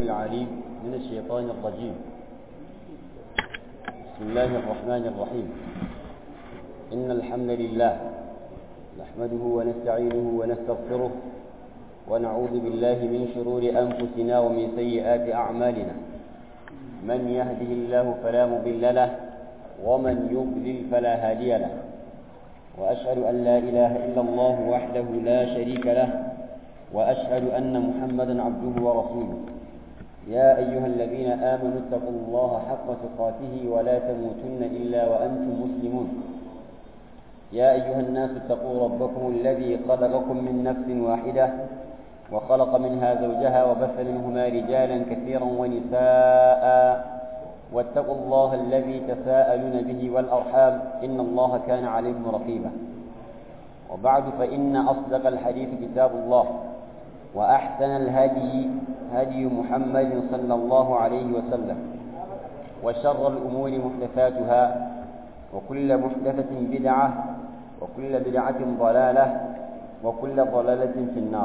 العليم من الشيطان الرجيم بسم الله الرحمن الرحيم إن الحمد لله نحمده ونستعينه ونستغفره ونعوذ بالله من شرور أنفسنا ومن سيئات أعمالنا من يهده الله فلا مضل له ومن يضلل فلا هادي له وأشهد أن لا إله إلا الله وحده لا شريك له وأشهد أن محمدا عبده ورسوله يا أيها الذين آمنوا اتقوا الله حق تقاته ولا تموتن إلا وأنتم مسلمون يا أيها الناس اتقوا ربكم الذي خلقكم من نفس واحدة وخلق منها زوجها وبث منهما رجالا كثيرا ونساء واتقوا الله الذي تساءلون به والأرحام إن الله كان عليكم رقيبا وبعد فإن أصدق الحديث كتاب الله وأحسن الهدي هدي محمد صلى الله عليه وسلم وشر الأمور محدثاتها وكل محدثة بدعة وكل بدعة ضلالة وكل ضلالة في النار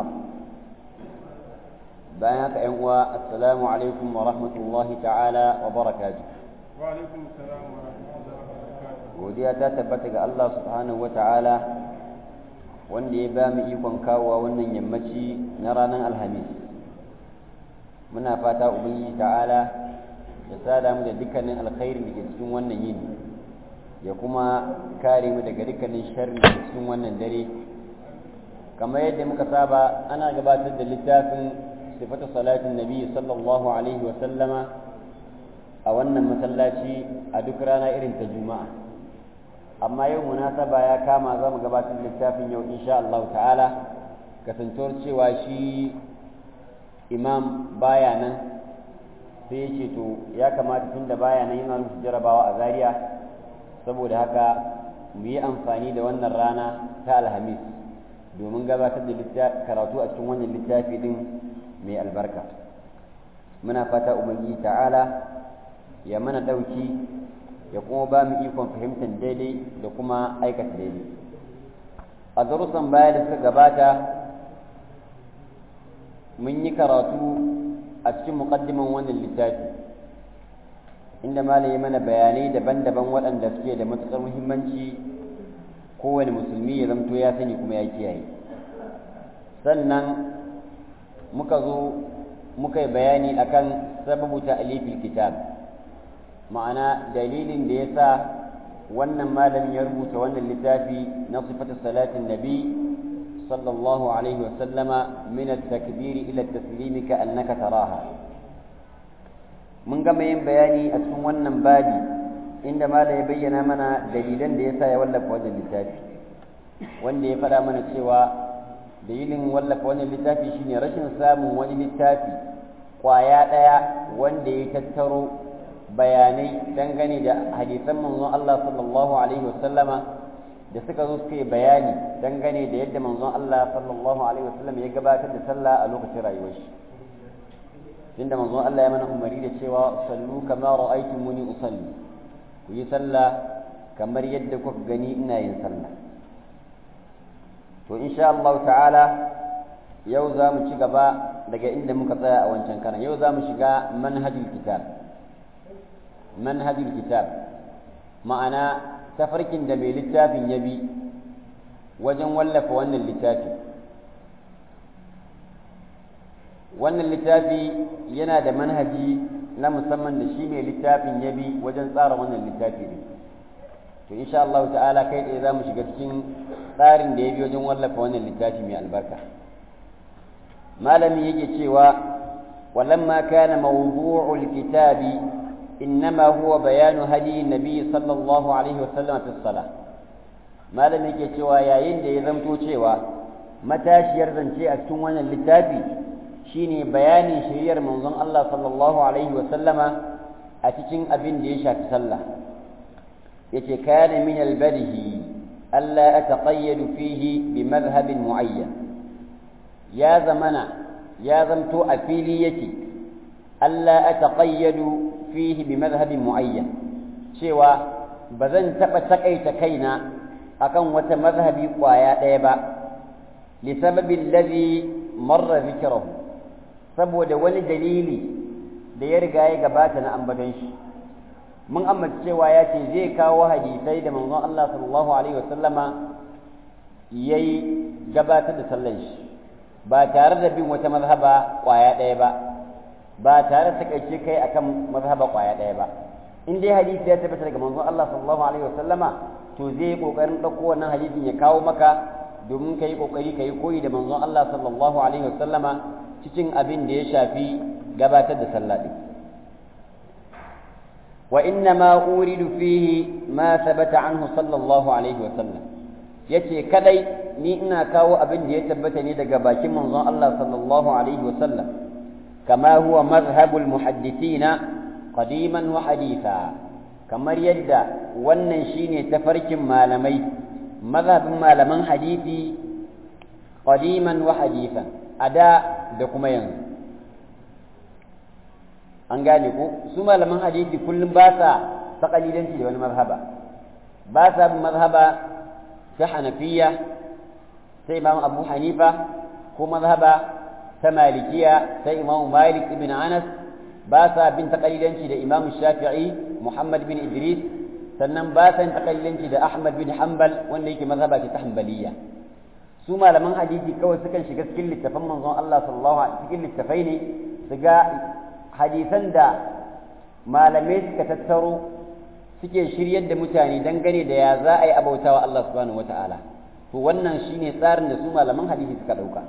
بيانك أنواء السلام عليكم ورحمة الله تعالى وبركاته وعليكم السلام ورحمة الله وبركاته godiya ta tabbata ga Allah subhanahu wata'ala wanda ya ba mu ikon kawowa wannan yammaci na ranar alhamis muna fata ubangiji ta'ala ya sada mu da dukkanin alkhairi da ke cikin wannan yini ya kuma kare mu daga dukkanin sharri da cikin wannan dare kamar yadda muka saba ana gabatar da littafin sifatu salatin nabi sallallahu alaihi wa sallama a wannan masallaci a duk rana irin ta juma'a amma yau munasaba ya kama za mu gabatar littafin yau insha Allah ta'ala kasancewar cewa shi imam baya nan sai ya ce to ya kamata tunda baya nan yana rufe jarabawa a zaria saboda haka mu yi amfani da wannan rana ta alhamis domin gabatar da karatu a cikin wannan littafi din mai albarka muna fata ubangiji ta'ala ya mana ɗauki ya kuma ba mu ikon fahimtar daidai da kuma aikata daidai a darussan baya da suka gabata mun yi karatu a cikin muƙaddiman wannan littafi inda malam ya mana bayanai daban-daban waɗanda suke da matuƙar muhimmanci kowane musulmi ya zamto ya sani kuma ya kiyaye sannan muka zo muka yi bayani akan sababu ta'alifil kitab ma'ana dalilin da ya sa wannan malamin ya rubuta wannan littafi na sifatu salatin nabi sallallahu alaihi wa sallama min at-takbiri ila at-taslimi ka annaka taraha mun gama yin bayani a cikin wannan babi inda malam ya bayyana mana dalilan da ya sa ya wallafa wannan littafi wanda ya faɗa mana cewa dalilin wallafa wannan littafi shine rashin samun wani littafi kwaya ɗaya wanda ya tattaro bayanai dangane da hadisan manzon Allah sallallahu alaihi wasallama da suka zo suka yi bayani dangane da yadda manzon Allah sallallahu alaihi wasallam ya gabatar da sallah a lokacin rayuwar shi inda manzon Allah ya mana umari da cewa sallu kama ra'aytumuni usalli ku yi sallah kamar yadda kuka gani ina yin sallah to insha Allah ta'ala yau za mu ci gaba daga inda muka tsaya a wancan karan yau za mu shiga manhajul kitab manhajul kitab ma'ana tafarkin da mai littafin ya bi wajen wallafa wannan littafi wannan littafi yana da manhaji na musamman da shi mai littafin ya bi wajen tsara wannan littafi ne to insha Allah ta'ala kai tsaye za mu shiga cikin tsarin da ya bi wajen wallafa wannan littafi mai albarka malami yake cewa walamma kana mawdu'ul kitabi إنما هو بيان هدي النبي صلى الله عليه وسلم في الصلاة ما لم يكي cewa yayin da ya zamto cewa matashiyar zance a cikin wannan littafi shine bayanin shiriyar manzon Allah sallallahu alaihi wa sallama a cikin abin da ya shafi sallah yace kana min albadihi alla ataqayyadu fihi bi madhhabin muayyan ya zamana ya zamto a fili yake alla ataqayyadu fihi bi madhhabin muayyan cewa ba zan taɓa taƙaita kaina akan wata mazhabi ƙwaya ɗaya ba li sababin ladhi marra zikrahu saboda wani dalili da ya riga ya gabata na ambaton shi mun ambata cewa ya ce zai kawo hadisai da manzon Allah sallallahu alaihi wasallama yayi gabatar da sallar shi ba tare da bin wata mazhaba kwaya ɗaya ba ba tare da takaice kai akan mazhaba kwaya ɗaya ba in dai hadisi ya tabbata daga manzon Allah sallallahu alaihi wasallama to zai kokarin ɗauko wannan hadisin ya kawo maka domin kai kokari kai koyi da manzon Allah sallallahu alaihi wasallama cikin abin da ya shafi gabatar da sallah din wa inna ma uridu fihi ma thabata anhu sallallahu alaihi wasallam yace kadai ni ina kawo abin da ya tabbata ne daga bakin manzon Allah sallallahu alaihi wasallam kama huwa madhhabul muhaddithina qadiman wa haditha kamar yadda wannan shine tafarkin malamai mazhabin malaman hadisi qadiman wa hadithan ada da kuma yanzu an gane ko su malaman hadisi kullum ba sa taƙalidanci da wani mazhaba ba sa bin mazhaba ta hanafiya sai imam abu hanifa ko mazhaba ta malikiya sai imam malik ibn anas ba sa bin taƙalidanci da imam shafi'i muhammad bin idris sannan ba sa yin taƙalidanci da ahmad bin hanbal wanda yake mazhaba ta hanbaliya su malaman hadisi kawai sukan shiga cikin littafan manzon Allah sallallahu alaihi cikin littafai ne su ga hadisan da malamai suka tattaro suke shiryar da mutane dangane da ya za a yi abautawa Allah subhanahu wata'ala to wannan shine tsarin da su malaman hadisi suka dauka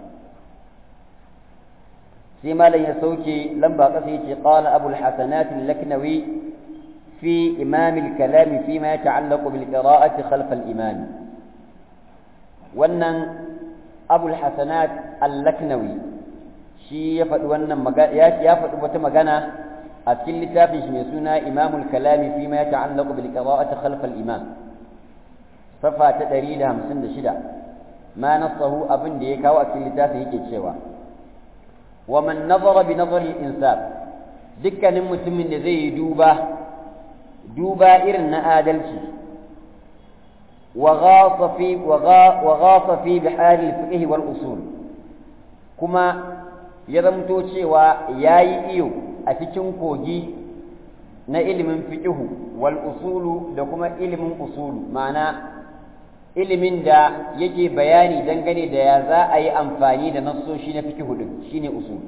sai malam ya sauke lamba kasa yace qala abul hasanat al-laknawi fi imam al-kalam fi ma yata'allaq bil qira'ati khalf al-imam wannan abul hasanat al-laknawi shi ya faɗi wannan ya faɗi wata magana a cikin littafin shi mai suna imamul kalami fi ma ya ta'allaqu bil qira'ati khalf al imam safa ta 156 ma nasahu abin da ya kawo a cikin littafin yake cewa wa man nazara bi nazari al insaf dukkanin mutumin da zai yi duba duba irin na adalci wa ghasa fi wa ghasa fi bihar al fiqh wal usul kuma ya zamto cewa ya yi iyo a cikin kogi na ilimin fiƙihu wal usulu da kuma ilimin usulu ma'ana ilimin da yake bayani dangane da ya za a yi amfani da nassoshi na fiƙihu din shine usul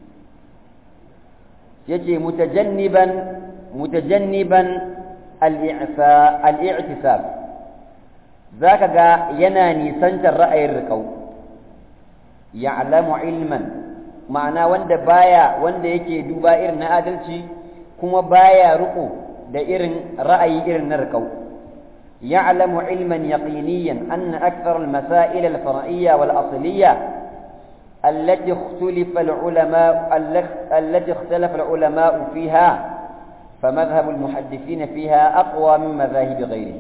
yace mutajanniban mutajanniban al-i'tisab zaka ga yana nisantar ra'ayin riƙau ya'lamu ilman ma'ana wanda baya wanda yake duba irin na adalci kuma baya riko da irin ra'ayi irin na riƙau ya'lamu ilman yaqiniyan anna akthar al-masail al-far'iyya wal asliyya التي اختلف العلماء التي اختلف العلماء فيها فمذهب المحدثين فيها أقوى من مذاهب غيره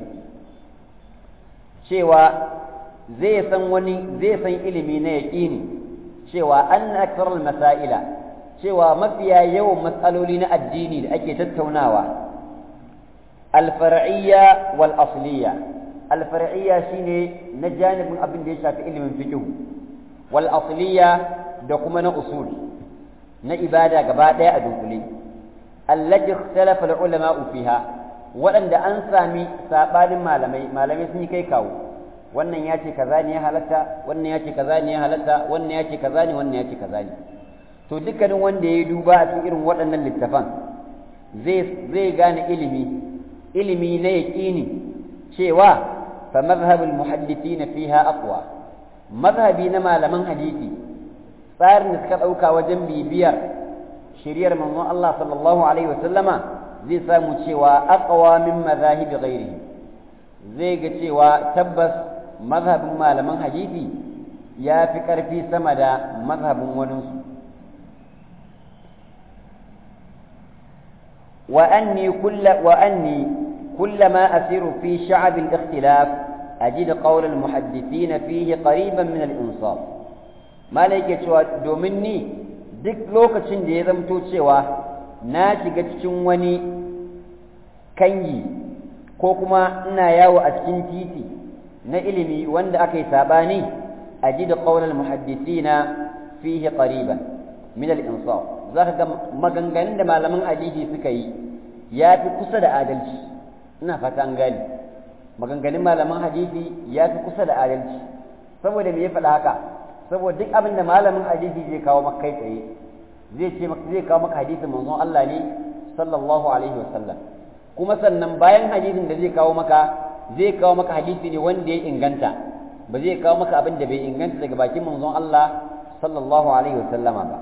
شيوا زي سن وني زي سن ilimi na yaqini cewa an akthar masaila cewa mafiya yawan matsaloli na addini da ake tattaunawa al-far'iyya wal asliya al-far'iyya shine na janibin abin da ya shafi ilimin fiqh wal asliya da kuma na usul na ibada gaba daya a dunkule allati ikhtalafa al-ulama fiha waɗanda an sami sabanin malamai malamai sun yi kai kawo wannan ya ce kaza ne ya halatta wannan ya ce kaza ne ya halatta wannan ya ce kaza ne wannan ya ce kaza ne to dukkanin wanda ya duba a cikin irin waɗannan littafan zai zai gane ilimi ilimi na yaqini cewa fa madhhabul muhaddithin fiha aqwa madhhabi na malaman hadisi tsarin da suka ɗauka wajen bibiyar shiriyar manzon Allah sallallahu alaihi wasallama zai samu cewa aqwa min madhahibi ghairihi zai ga cewa tabbas mazhabin malaman hadisi ya fi ƙarfi sama da mazhabin waninsu وأني كل وأني كلما أسير في شعب الاختلاف أجد قول المحدثين فيه قريبا من الإنصاف ما لك cewa domin ni duk lokacin da ya zamto cewa na shiga cikin wani kangi ko kuma ina yawo a cikin titi na ilimi wanda aka yi sabani a ji da ƙaunar muhaddisina fihi qariban min al-insaf zaka ga maganganun da malaman hadisi suka yi ya fi kusa da adalci ina fata an gane maganganun malaman hadisi ya fi kusa da adalci saboda me ya faɗa haka saboda duk abin da malamin hadisi zai kawo maka kai tsaye zai ce maka zai kawo maka hadisin manzon Allah ne sallallahu alaihi wasallam kuma sannan bayan hadisin da zai kawo maka zai kawo maka hadisi ne wanda ya inganta ba zai kawo maka abin da bai inganta daga bakin manzon Allah sallallahu alaihi wasallama ba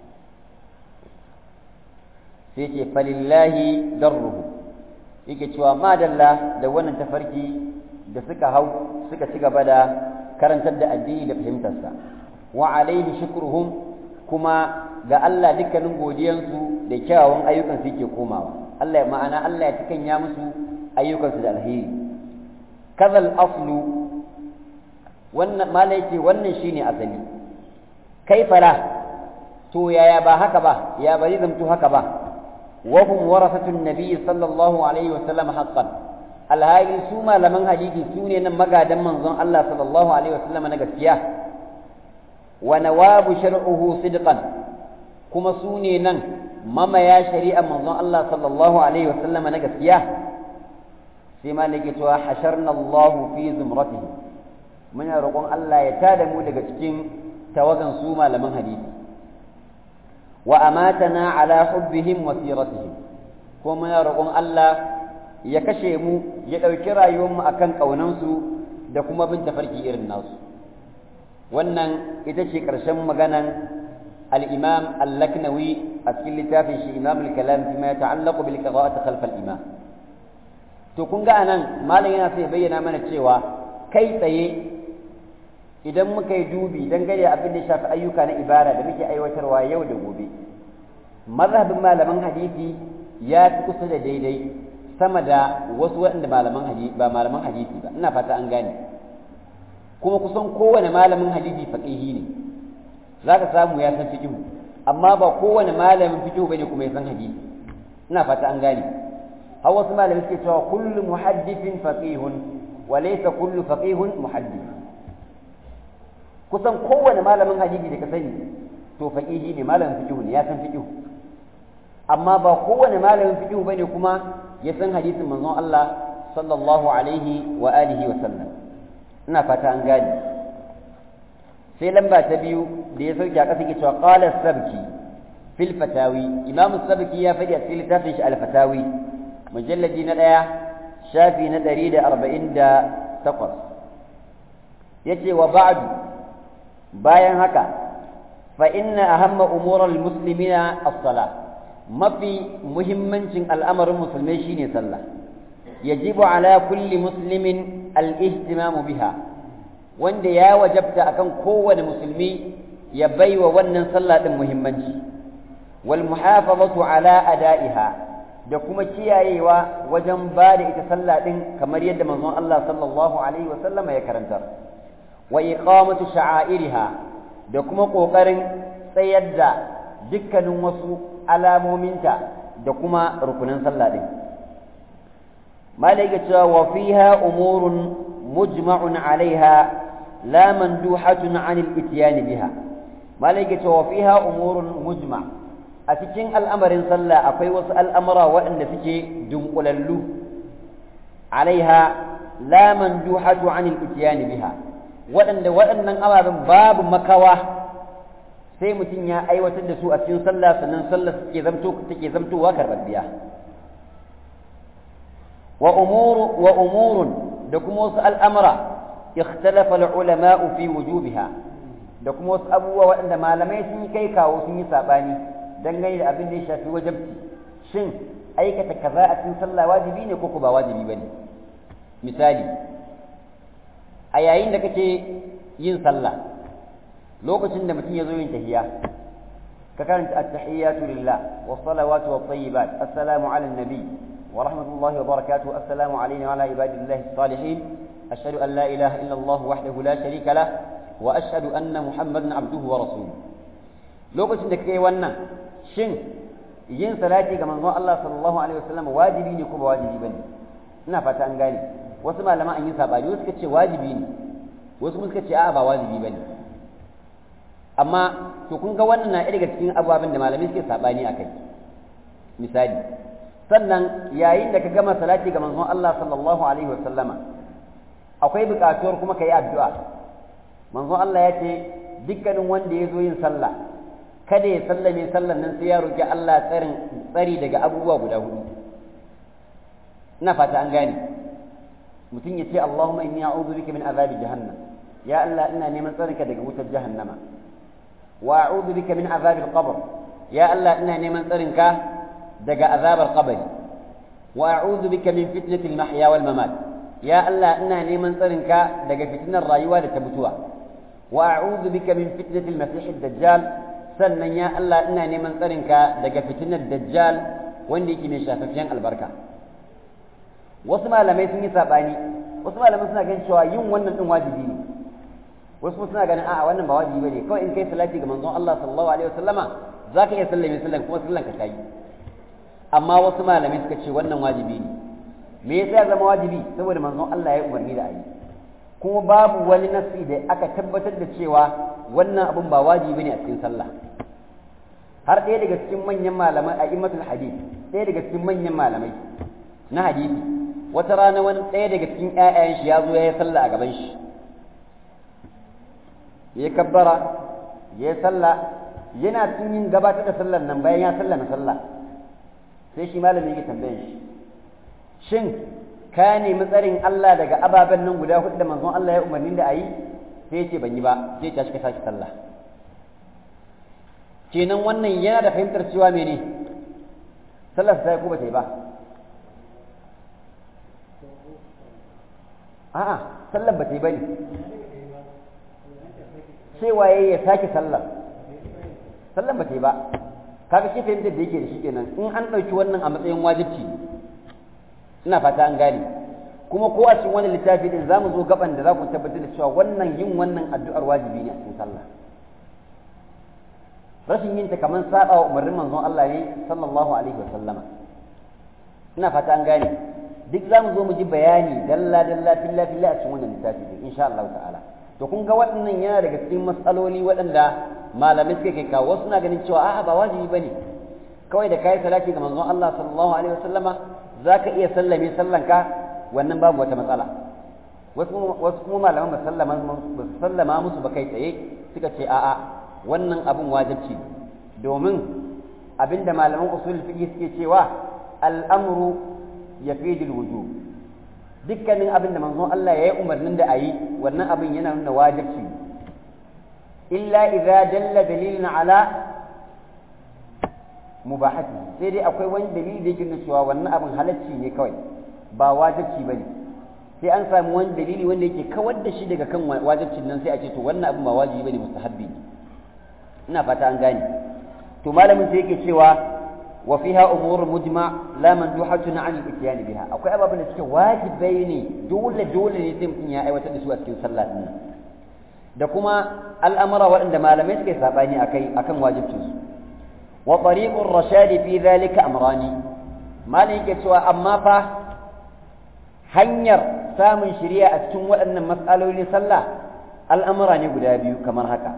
sai ce falillahi darruhu yake cewa madalla da wannan tafarki da suka hau suka ci gaba da karantar da addini da fahimtarsa wa alaihi shukruhum kuma ga Allah dukkanin godiyansu da kyawawan ayyukan su yake komawa Allah ma'ana Allah ya cikanya musu ayyukansu da alheri kazal aslu wannan malai ce wannan shine asali kai fara to yaya ba haka ba ya bari zamto haka ba wa hum warasatun nabiy sallallahu alaihi wa sallam haqqan alhali su malaman hadisi su ne nan magadan manzon Allah sallallahu alaihi wa sallam na gaskiya wa nawabu shar'uhu sidqan kuma su ne nan mamaya shari'a manzon Allah sallallahu alaihi wa sallam na gaskiya sai malike cewa hasharna Allah fi zumratihi muna roƙon Allah ya tada mu daga cikin tawagan su malaman hadisi wa amatana ala hubbihim wa siratihim ko muna roƙon Allah ya kashe mu ya ɗauki rayuwarmu akan ƙaunansu da kuma bin tafarki irin nasu wannan ita ce ƙarshen maganan al-imam al-laknawi a cikin littafin shi imam al-kalam fi ma ta'allaqu bil qira'ati khalf al-imam to kun ga anan malam yana sai bayyana mana cewa kai tsaye idan muka yi dubi dangane da abin da shafi ayyuka na ibada da muke aiwatarwa yau da gobe mazhabin malaman hadisi ya fi kusa da daidai sama da wasu waɗanda malaman hadisi ba malaman hadisi ba ina fata an gane kuma kusan kowane malamin hadisi faqihi ne zaka samu ya san fiqh amma ba kowane malamin fiqh bane kuma ya san hadisi ina fata an gane har wasu malamin suke cewa kullu muhaddithin faqihun wa laysa kullu faqihun muhaddith kusan kowane malamin hadisi da ka sani to faqihi ne malamin fiqh ne ya san fiqh amma ba kowane malamin fiqh bane kuma ya san hadisin manzon Allah sallallahu alaihi wa alihi wa sallam ina fata an gane sai lamba ta biyu da ya sauke a ƙasa ke cewa qala sabki fil fatawi imam sabki ya faɗi a cikin littafin shi al fatawi mujalladi na ɗaya shafi na ɗari da arba'in da takwas yace wa ba'du bayan haka fa inna ahamma umural muslimina as-salah mafi muhimmancin al'amarin musulmai shine sallah yajibu ala kulli muslimin al-ihtimamu biha wanda ya wajabta akan kowane musulmi ya baiwa wannan sallah din muhimmanci wal muhafazatu ala ada'iha da kuma kiyayewa wajen ba da ita sallah din kamar yadda manzon Allah sallallahu alaihi wasallama ya karantar wa iqamatu sha'airiha da kuma kokarin tsayar da dukkanin wasu alamominta da kuma rukunin sallah din malaka cewa wa fiha umurun mujma'un alaiha la manduhatun 'an al-ityan biha malaka cewa wa fiha umurun mujma' a cikin al'amarin sallah akwai wasu al'amura waɗanda suke dunkulallu alaiha la manduhatu 'an al-ityan biha waɗanda waɗannan ababen babu makawa sai mutum ya aiwatar da su a cikin sallah sannan sallah take zamto take zamtowa karbabbiya wa umuru wa umurun da kuma wasu al'amura ikhtalafa al-ulama'u fi wujubiha da kuma wasu abubuwa waɗanda malamai sun yi kai kawo sun yi sabani dangane da abin da ya shafi wajabci shin aikata kaza a cikin sallah wajibi ne ko ba wajibi bane misali a yayin da kake yin sallah lokacin da mutum ya zo yin tahiyya ka karanta at-tahiyyatu lillah was salawatu wat tayyibat assalamu ala nabi wa rahmatullahi wa barakatuh assalamu alayna wa ala ibadillahi salihin ashhadu an la ilaha illa allah wahdahu la sharika lah wa ashhadu anna muhammadan abduhu wa rasuluhu lokacin da kake wannan shin yin salati ga manzon Allah sallallahu alaihi wasallam wajibi ne ko ba wajibi bane ina fata an gane wasu malaman an yi sabani wasu suka ce wajibi ne wasu suka ce a'a ba wajibi bane amma to kun ga wannan na daga cikin ababen da malamai suke sabani akai misali sannan yayin da ka gama salati ga manzon Allah sallallahu alaihi wasallama akwai buƙatuwar kuma ka yi addu'a manzon Allah ya ce dukkanin wanda ya zo yin sallah kada ya sallame sallan nan sai ya roki Allah tsarin tsari daga abubuwa guda hudu ina fata an gane mutum ya ce Allahumma inni a'udhu bika min azabi jahannam ya Allah ina neman tsarinka daga wutar jahannama wa a'udhu bika min azabi al-qabr ya Allah ina neman tsarinka daga azabar qabri wa a'udhu bika min fitnati al-mahya wal mamat ya Allah ina neman tsarinka daga fitnar rayuwa da ta mutuwa wa a'udhu bika min fitnati al-masih ad-dajjal sannan ya Allah ina neman tsarinka daga fitnar dajjal wanda yake mai shafafiyan albarka wasu malamai sun yi sabani wasu malamai suna ganin cewa yin wannan din wajibi ne wasu suna ganin a'a wannan ba wajibi bane kawai in kai salati ga manzon Allah sallallahu alaihi wasallama zaka iya sallame sallan kuma sallan ka tayi amma wasu malamai suka ce wannan wajibi ne me yasa ya zama wajibi saboda manzon Allah ya umarni da ayi kuma babu wani nasi da aka tabbatar da cewa wannan abun ba wajibi ne a cikin sallah har ɗaya daga cikin manyan malamai a immatul hadith ɗaya daga cikin manyan malamai na hadisi wata rana wani ɗaya daga cikin ƴaƴayen shi ya zo ya yi sallah a gaban shi ya kabbara ya yi sallah yana cikin yin gabatar da sallar nan bayan ya sallama sallah sai shi malami yake tambayan shi shin ka nemi tsarin Allah daga ababen nan guda hudu da manzon Allah ya umarni da a yi sai ya ce ban yi ba sai ta shiga sake sallah kenan wannan yana da fahimtar cewa mene sallar ta yi ko ba ta yi ba a'a sallar ba ta yi ba ne cewa ya sake sallar sallar ba ta yi ba kaga shi fahimtar da yake da shi kenan in an ɗauki wannan a matsayin wajibci ina fata an gane kuma ko a cikin wani littafi din zamu zo gaban da za ku tabbatar da cewa wannan yin wannan addu'ar wajibi ne a cikin sallah rashin yin ta kamar saba wa umarnin manzon Allah ne sallallahu alaihi wa sallama ina fata an gane duk zamu zo mu ji bayani dalla dalla filla filla a cikin wannan littafi din insha Allah ta'ala to kun ga waɗannan yana daga cikin matsaloli waɗanda malamai suka kai kawo wasu na ganin cewa a'a ba wajibi bane kawai da kai salati ga manzon Allah sallallahu alaihi wa sallama zaka iya sallame sallanka wannan babu wata matsala wasu kuma malaman ba sallama musu ba kai tsaye suka ce a'a wannan abin wajibci domin abinda malaman usul fiqh suke cewa al'amru yafidu al-wujub dukkanin abin da manzon Allah ya yi umarnin da ayi wannan abin yana nuna wajibci illa idza dalla dalilun ala mubahati sai dai akwai wani dalili da yake nuna cewa wannan abin halacci ne kawai ba wajibci bane sai an samu wani dalili wanda yake kawar da shi daga kan wajibcin nan sai a ce to wannan abin ba wajibi bane mustahabbi ne ina fata an gane to malamin sai yake cewa wa fiha umur mujma la manduhatun an al-ityan biha akwai ababen da suke wajibai ne dole dole ne sai mutum ya aiwatar da su a cikin sallah din da kuma al'amura waɗanda malamai suke sabani akai akan wajibcin su wa tariqur rashad fi dhalika amrani malai yake cewa amma fa hanyar samun shiriya a cikin waɗannan matsalolin sallah al'amura ne guda biyu kamar haka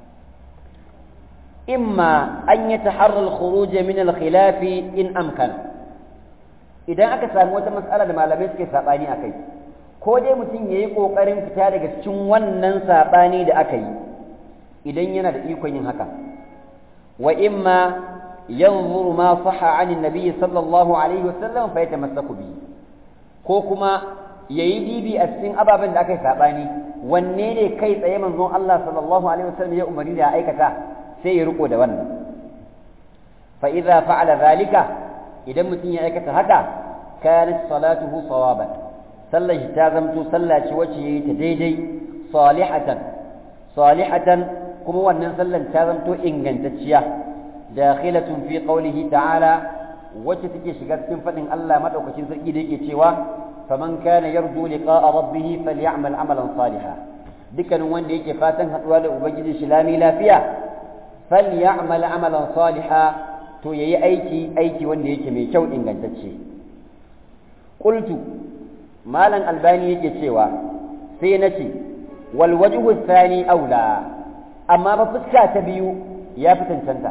imma an yi taharrar khuruja min al-khilafi in amkana idan aka samu wata matsala da malamai suke saɓani a kai ko dai mutum ya yi ƙoƙarin fita daga cikin wannan saɓani da aka yi idan yana da ikon yin haka wa imma yanzuru ma saha an nabi sallallahu alaihi wasallam fa yatamassaku bihi ko kuma ya yi dibi a cikin ababen da aka yi saɓani wanne ne kai tsaye manzon Allah sallallahu alaihi wasallam ya umarni da aikata sai ya riko da wannan fa idza fa'ala zalika idan mutum ya aikata haka kanat salatuhu sawaban sallar shi ta zamto sallah ce wacce yayi ta daidai salihatan salihatan kuma wannan sallar ta zamto ingantacciya dakhilatun fi qawlihi ta'ala wacce take shiga cikin fadin Allah madaukakin sarki da yake cewa faman kana yarju liqa'a rabbih falyamal amalan salihan dukkanin wanda yake fatan haduwa da ubangiji shi lami lafiya falyamal amalan salihan to yayi aiki aiki wanda yake mai kyau ingantacce qultu malam albani yake cewa sai nace wal wajhu thani aula amma ba fuska ta biyu ya fi cancanta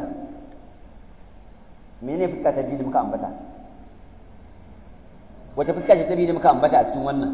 mene fuska ta biyu da muka ambata wata fuska ce ta biyu da muka ambata a cikin wannan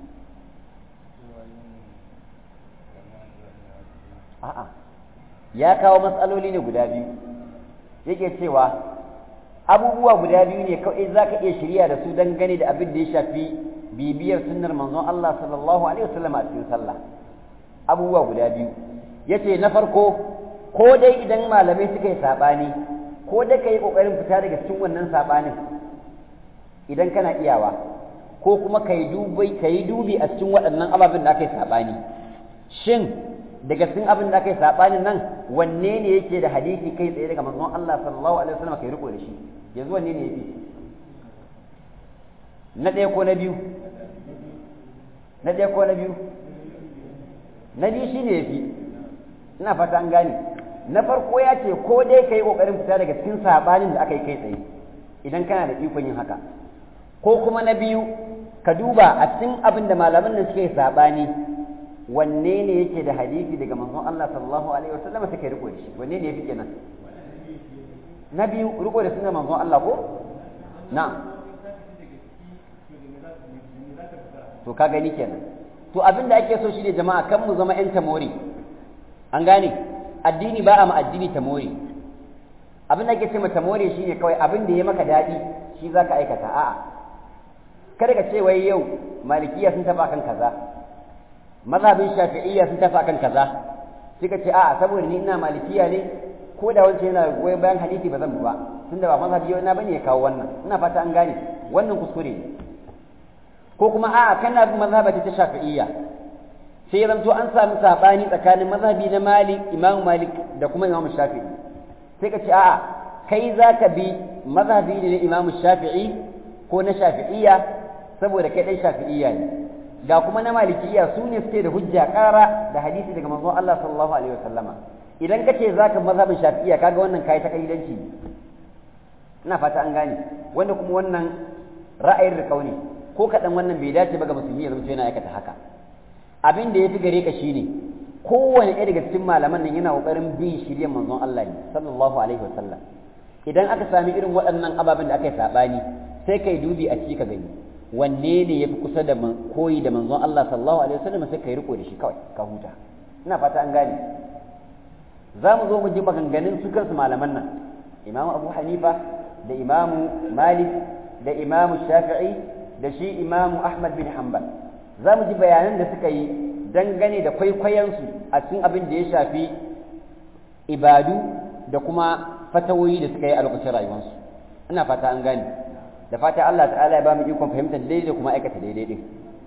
a'a ya kawo matsaloli ne guda biyu yake cewa abubuwa guda biyu ne kawai za ka iya shirya da su dangane da abin da ya shafi bibiyar sunnar manzon Allah sallallahu alaihi wasallam a cikin sallah abubuwa guda biyu yace na farko ko dai idan malamai suka yi sabani ko da kai kokarin fita daga cikin wannan sabanin idan kana iyawa ko kuma kai dubi kai dubi a cikin waɗannan ababen da aka yi sabani shin daga cikin abin da aka yi sabanin nan wanne ne yake da hadisi kai tsaye daga manzon Allah sallallahu alaihi wasallam kai riko da shi yanzu wanne ne yafi na ɗaya ko na biyu na ɗaya ko na biyu na biyu shine yafi ina fata an gane na farko ya ce ko dai kai kokarin fita daga cikin sabanin da aka yi kai tsaye idan kana da ikon yin haka ko kuma na biyu ka duba a cikin abin da malaman nan suke sabani wanne ne yake da hadisi daga manzon Allah sallallahu alaihi wasallam take riko da shi wanne ne yafi kenan na biyu riko da sunan manzon Allah ko na to ka gani kenan to abin da ake so shi ne jama'a kan mu zama yan tamori an gane addini ba a ma addini tamori abin da ake ce ma tamori shine kawai abin da ya maka daɗi shi zaka aikata a'a kada ka ce wai yau malikiya sun taba kan kaza mazhabin shafi'iyya sun tafi akan kaza suka ce a'a saboda ni ina malikiya ne ko da wancan yana goyon bayan hadisi ba zan ba tunda ba mazhabi na bane ya kawo wannan ina fata an gane wannan kuskure ne ko kuma a'a kana bin mazhabati ta shafi'iyya sai zanto an samu sabani tsakanin mazhabi na malik imam malik da kuma imam shafi'i sai ka ce a'a kai zaka bi mazhabi ne na imam shafi'i ko na shafi'iyya saboda kai dan shafi'iyya ne ga kuma na malikiya su ne suke da hujja ƙara da hadisi daga manzon Allah sallallahu alaihi wasallama idan kace zaka mazhabin shafi'iyya kaga wannan kai ta kaidanci ina fata an gane wanda kuma wannan ra'ayin riƙau ne ko kaɗan wannan bai dace ba ga musulmi ya zama yana aikata haka abin da ya fi gare ka shine kowane ɗaya daga cikin malaman nan yana ƙoƙarin bin shirye manzon Allah ne sallallahu alaihi wasallam idan aka sami irin waɗannan ababen da aka yi saɓani sai kai dubi a ciki ka gani wanne ne ya fi kusa da koyi da manzon Allah sallallahu alaihi wasallam sai kai riko da shi kawai ka huta ina fata an gane za mu zo mu ji maganganun su kansu malaman nan imamu abu hanifa da imamu malik da imamu shafi'i da shi imamu ahmad bin hanbal za mu ji bayanan da suka yi dangane da kwaikwayonsu a cikin abin da ya shafi ibadu da kuma fatawoyi da suka yi a lokacin rayuwarsu ina fata an gane da fata Allah ta'ala ya ba mu ikon fahimtar daidai da kuma aikata daidai din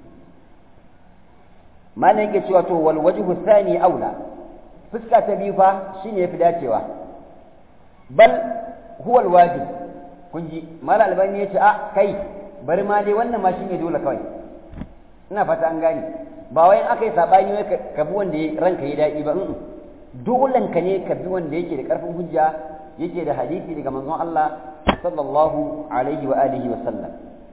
malam yake cewa to wal wajhu thani aula fuska ta biyu fa shine yafi dacewa bal huwa al wajib kun ji malam albani yace a kai bari ma dai wannan ma shine dole kawai ina fata an gane ba wai in aka yi sabani wai ka bi wanda ranka ya daɗi ba dolen ka ne ka bi wanda yake da karfin hujja yake da hadisi daga manzon Allah sallallahu alaihi wa alihi wa sallam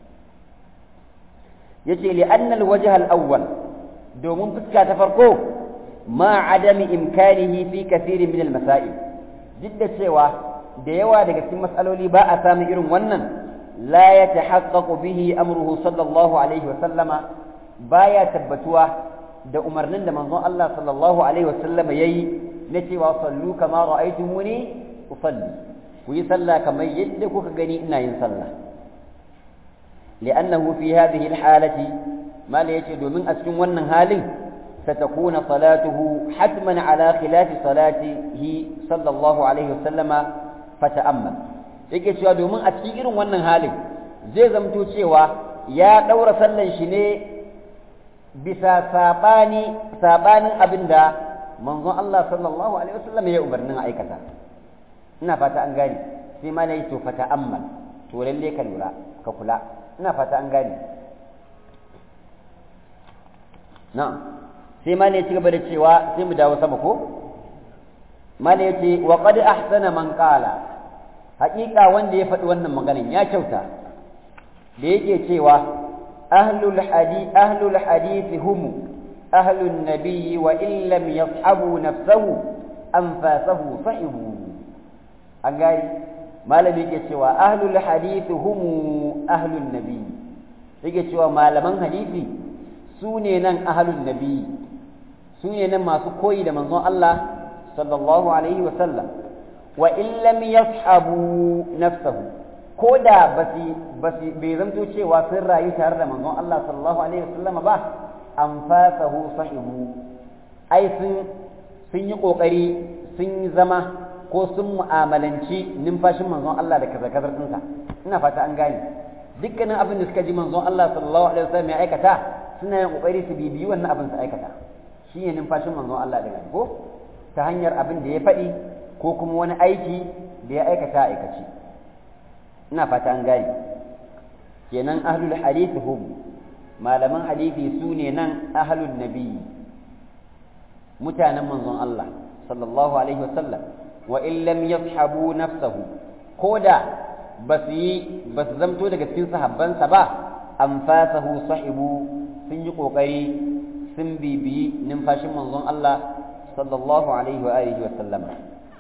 yace li anna al-wajh al-awwal domin fuska ta farko ma adami imkanihi fi kathirin min al-masail jidda cewa da yawa daga cikin mas'aloli ba a samu irin wannan la yatahaqqaqu bihi amruhu sallallahu alaihi wa sallama baya tabbatuwa da umarnin da manzon Allah sallallahu alaihi wa sallama yayi na cewa sallu kama ra'aytumuni usalli ku yi sallah kamar yadda kuka gani ina yin sallah li'annahu fi hadhihi al-halati ma la yace domin a cikin wannan halin satakuna salatuhu hatman ala khilafi salatihi sallallahu alaihi wasallama fata'ammal yake cewa domin a cikin irin wannan halin zai zamto cewa ya daura sallan shi ne bisa sabani sabanin abinda manzon Allah sallallahu alaihi wasallam ya umarnin aikata ina fata an gane sai ma na yi to fata ammal to lalle ka lura ka kula ina fata an gane na'am sai ma ne ci gaba da cewa sai mu dawo sama ko ma ne yace wa qad ahsana man qala haƙiƙa wanda ya faɗi wannan maganin ya kyauta da yake cewa ahlul hadith ahlul hadith hum ahlun nabiyyi wa in lam yashabu nafsahu anfasahu sahibu an gani malami yake cewa ahlul hadith humu ahlun nabi yake cewa malaman hadisi su ne nan ahlun nabi su ne nan masu koyi da manzon Allah sallallahu alaihi wa sallam wa in lam yashabu nafsahu ko da basi basi bai zanto cewa sun rayu tare da manzon Allah sallallahu alaihi wa sallam ba anfasahu sahibu ai sun sun yi kokari sun yi zama ko sun mu'amalanci numfashin manzon Allah da kaza-kazar ɗinsa ina fata an gane dukkanin abin da suka ji manzon Allah sallallahu alaihi wasallam ya aikata suna yin kokari su bibiyi wannan abin su aikata shi ne numfashin manzon Allah da ko ta hanyar abin da ya faɗi ko kuma wani aiki da ya aikata aikaci ina fata an gane kenan ahlul hadith hum malaman hadisi su ne nan ahlul nabi mutanen manzon Allah sallallahu alaihi wasallam wa in lam yashabu nafsahu koda basu yi basu zamto daga cikin sahabbansa ba anfasahu sahibu sun yi kokari sun bibiyi numfashin manzon Allah sallallahu alaihi wa alihi wa sallama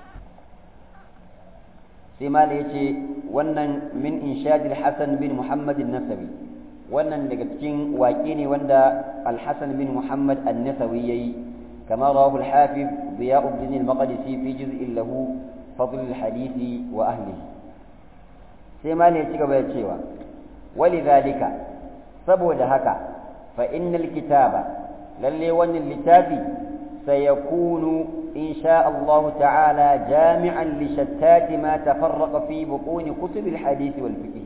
sai mala yace wannan min inshad al-Hasan bin Muhammad an-Nasawi wannan daga cikin waƙe ne wanda al-Hasan bin Muhammad an-Nasawi yayi كما رواه الحافظ ضياء الدين المقدسي في جزء له فضل الحديث وأهله سيما ليتك بيتشيوا ولذلك سبو دهك فإن الكتاب للي ون اللتابي سيكون إن شاء الله تعالى جامعا لشتات ما تفرق في بطون كتب الحديث والفقه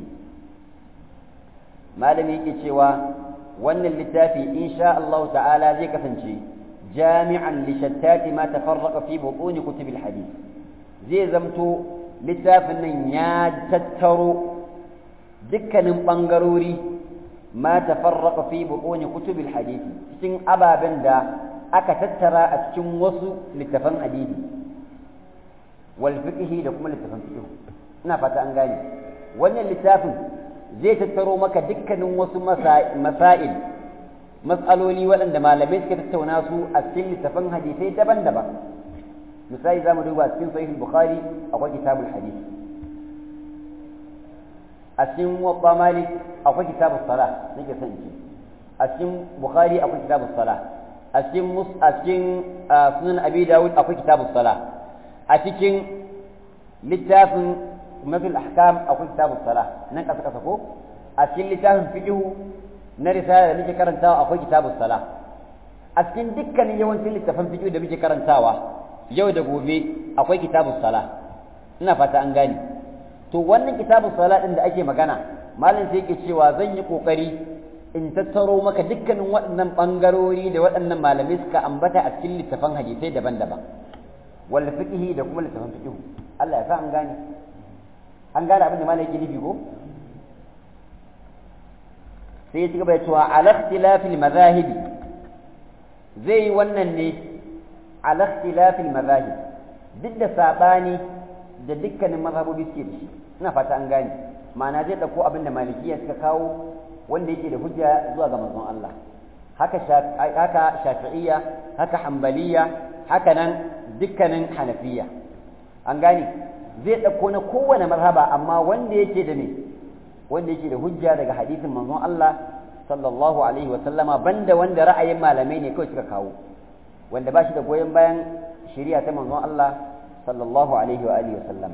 ما لم يكي ون اللتابي إن شاء الله تعالى زي كفنشي جامعا لشتات ما تفرق في بطون كتب الحديث زي زمتو littafin ya tattaro dukkanin ɓangarori ma tafarraka fi buƙoni kutubil hadisi cikin ababen da aka tattara a cikin wasu littafan hadisi wal fiqhi da kuma littafan fiqh ina fata an gane wannan littafin zai tattaro maka dukkanin wasu masail mas'aloli waɗanda malamai suka tattauna su a cikin littafan hadisai daban-daban misali za mu duba cikin sahih bukhari akwai kitabul hadith a cikin muwatta malik akwai kitabus salah nake son in ce a cikin bukhari akwai kitabus salah a cikin mus a cikin sunan abi dawud akwai kitabus salah a cikin littafin matul ahkam akwai kitabus salah nan kasa kasa ko a cikin littafin fiqh na risala da muke karantawa akwai kitabus salah a cikin dukkanin yawancin littafan fiqh da muke karantawa yau da gobe akwai kitabus sala ina fata an gane to wannan kitabus sala din da ake magana malam sai yake cewa zan yi kokari in tattaro maka dukkanin waɗannan bangarori da waɗannan malamai suka ambata a cikin littafan hadisai daban-daban wal fiqhi da kuma littafan fiqh Allah ya sa an gane an gane abin da malam yake nufi ko sai ya ci gaba da cewa ala ikhtilafil mazahibi zai yi wannan ne على اختلاف المذاهب duk da saɓani da dukkanin mazhabobi suke da shi ina fata an gane ma'ana zai ɗauko abin da malikiya suka kawo wanda yake da hujja zuwa ga manzon Allah haka haka shafi'iyya haka hanbaliya haka nan dukkanin hanafiya an gane zai ɗauko na kowane mazhaba amma wanda yake da ne wanda yake da hujja daga hadisin manzon Allah sallallahu alaihi wa sallama banda wanda ra'ayin malamai ne kawai suka kawo wanda ba shi da goyon bayan shari'a ta manzon Allah sallallahu alaihi wa alihi wasallam